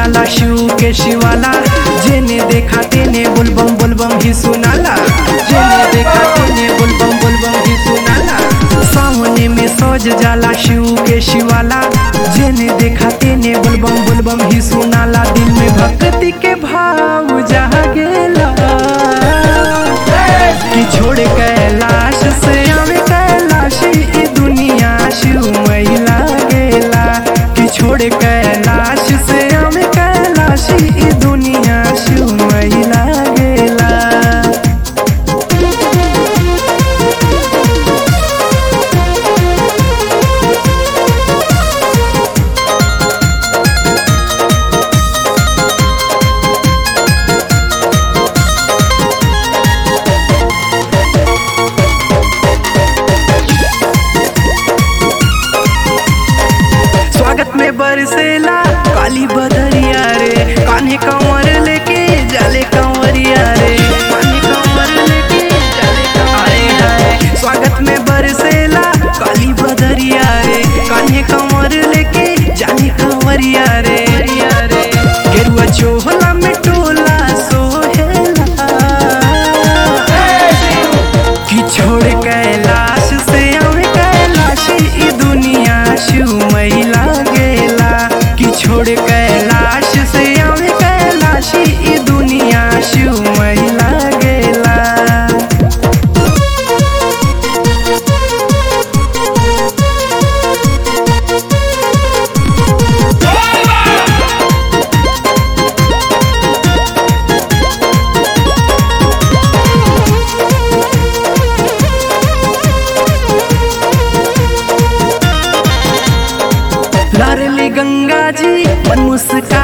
जाला शिव के शिवाला जेने देखा तेने बुलबम बुलबम ही सुनाला जेने देखा तेने बुलबम बुलबम ही सुनाला सामने में सज जाला शिव के शिवाला जेने देखा तेने बुलबम बुलबम ही सुनाला दिल में भक्ति के भाव जहा गेला कि छोड़ कैलाश से आवे कैलाश ई दुनिया शिवमय लागेला कि छोड़ कैलाश से आवे कैलाश ई दुनिया शिवमय लागेला स्वागत में बरसेला काली बदरिया रे कान्हे कंवर लेके जाले कंवरिया रे कान्हे कंवर लेके जाले कंवरिया रे स्वागत में बरसेला काली बदरिया रे कान्हे कंवर लेके जाले कंवरिया रे गेरुआ चोहला में टोला सोहेला कि छोड़ कैलाश से आवे कैलाश ई दुनिया शिवमय लागेला कि छोड़ कैलाश से आवे कैलाश ई दुनिया शिवमय लागेला लारली गंगा जी मन मुस्का